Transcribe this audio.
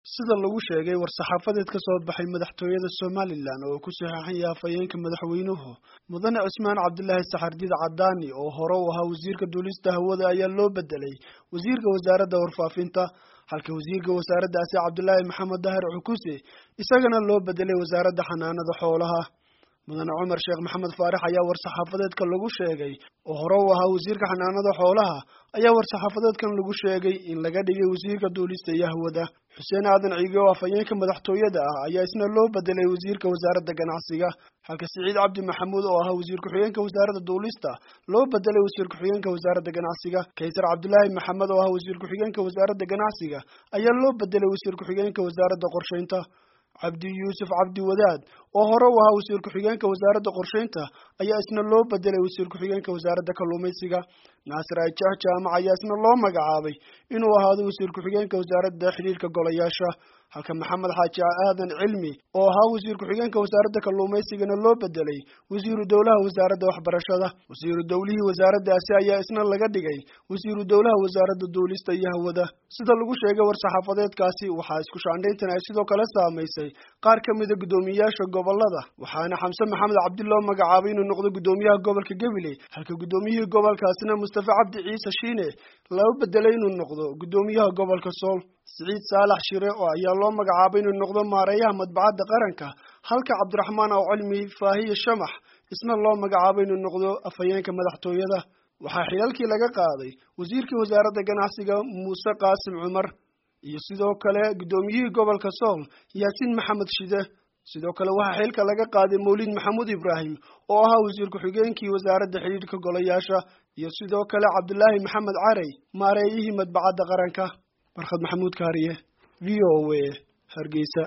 sida lagu sheegay war-saxaafadeed ka soo baxay madaxtooyada somalilan oo ku saxeexan yahay afhayeenka madaxweynuhu mudane cismaan cabdilaahi saxardiid cadaani oo hore u ahaa wasiirka duulista hawada ayaa loo bedelay wasiirka wasaaradda warfaafinta halka wasiirka wasaaraddaasi cabdilaahi maxamed dahir cukuse isagana loo bedelay wasaaradda xanaanada xoolaha mudane cumar sheekh maxamed faarax ayaa war-saxaafadeedka lagu sheegay oo hore u ahaa wasiirka xanaanada xoolaha ayaa war-saxaafadeedkan lagu sheegay in laga dhigay wasiirka duulista iyo hawada xuseen aadan ciige oo afhayeenka madaxtooyada ah ayaa isna loo bedelay wasiirka wasaaradda ganacsiga halka siciid cabdi maxamuud oo ahaa wasiir ku-xigeenka wasaaradda duulista loo bedelay wasiir ku-xigeenka wasaaradda ganacsiga kaysar cabdilaahi maxamed oo ah wasiir ku-xigeenka wasaaradda ganacsiga ayaa loo bedelay wasiir ku-xigeenka wasaaradda qorsheynta cabdi yuusuf cabdi wadaad oo hore u ahaa wasiir ku-xigeenka wasaaradda qorsheynta ayaa isna loo bedelay wasiir ku-xigeenka wasaaradda kalluumaysiga naasir ajax jaamac ayaa isna loo magacaabay inuu ahaado wasiir ku-xigeenka wasaaradda xidhiirka golayaasha halka maxamed xaaji aadan cilmi oo ahaa wasiir ku-xigeenka wasaaradda kalluumaysigana loo bedelay wasiiru dowlaha wasaaradda waxbarashada wasiiru dowlihii wasaaraddaasi ayaa isna laga dhigay wasiiru dowlaha wasaaradda duulista iyo hawada sida lagu sheegay war-saxaafadeedkaasi waxaa isku shaandhayntan ay sidoo kale saamaysay qaar ka mida guddoomiyeyaasha gobolada waxaana xamse maxamed cabdi loo magacaabay inuu noqdo guddoomiyaha gobolka gabiley halka guddoomiyihii gobolkaasina mustafa cabdi ciise shiine loo bedelay inuu noqdo guddoomiyaha gobolka sool siciid saalax shire oo ayaa loo magacaabay inuu noqdo maareeyaha madbacadda qaranka halka cabdiraxmaan aw cilmi faahiye shamax isna loo magacaabay inuu noqdo afhayeenka madaxtooyada waxaa xilalkii laga qaaday wasiirkii wasaaradda ganacsiga muuse qaasim cumar iyo sidoo kale guddoomiyihii gobolka sool yaasiin maxamed shide sidoo kale waxaa xilka laga qaaday mawlid maxamuud ibraahim oo ahaa wasiir ku-xigeenkii wasaaradda xidhiidhka golayaasha iyo sidoo kale cabdilaahi maxamed carey maareeyihii madbacadda qaranka barkhad maxamuud kaariye v o a hargeysa